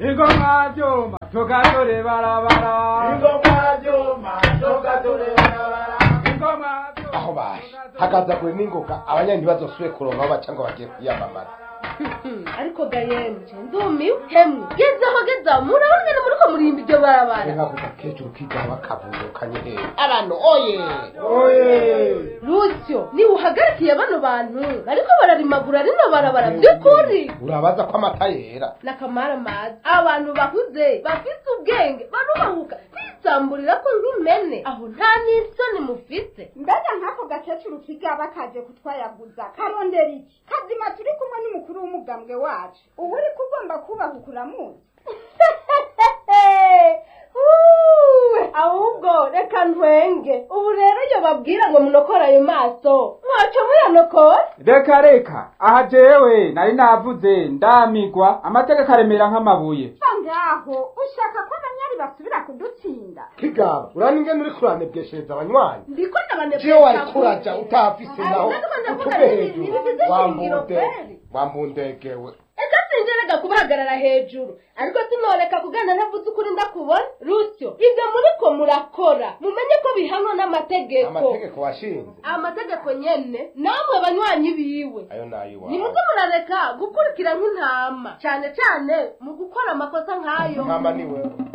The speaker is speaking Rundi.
ingoma vyuma tugatore barabara ingoma vyuma tugatore barabara ingoma vyuma aho bashe hakaza kure n'ingoga abanyani ntibazosubire kuronka aho baca ngo bagiye kwiyamamaza ariko gayemje ndumiwe hemwe gezaho gezaho murabona ngene muriko murimba iryo barabara reka kuva kecuru kigaha bakavurukanye hehe abantu oye oye rusyo niba uhagarikiye bano bantu bariko bararimagura rino barabara by'ukuri urabaza ko amata yera nakamara mazi abantu bakuze bafite ubwenge barubahuka kwisamburira ko nk'imene aho nta n'isoni mufite mbega nk'ako gakecuru kigaba kaje kutwayaguza karondera iki kazima turi kumwe n'umukuru w'umugambwe wacu ubu uri kugomba kubahuka uramuzi Uwe, ahubwo reka ntwenge ubu rero iyo babwira ngo munokore ayo maso mwaco muyanokora reka reka aha jewe nari navuze ndamigwa amategeko aremera nk'amabuye ngaho ushaka ko abanyari basubira kudutsinda kigaba urani ingene uri kuranebweshereza abanywanyi ndiko jewe wari kuraja utafise Ari, naho nako ndavuga utuve nti- hejuru ntibigize shingiro wambunde kweli. wambundegewe eka sinjerega kubahagarara hejuru ariko sinoreka kugana ntavuze ukuri ndakubona rusyo ibyo muriko murakora mumenye ko bihanwa n'amategeko amategeko washinze amategeko nyene namwe banywanyi biwe ayo nayiwawe nimuze murareka gukurikira nk'intama cyane cyane mu gukora amakosa nk'ayo ntama ni wewe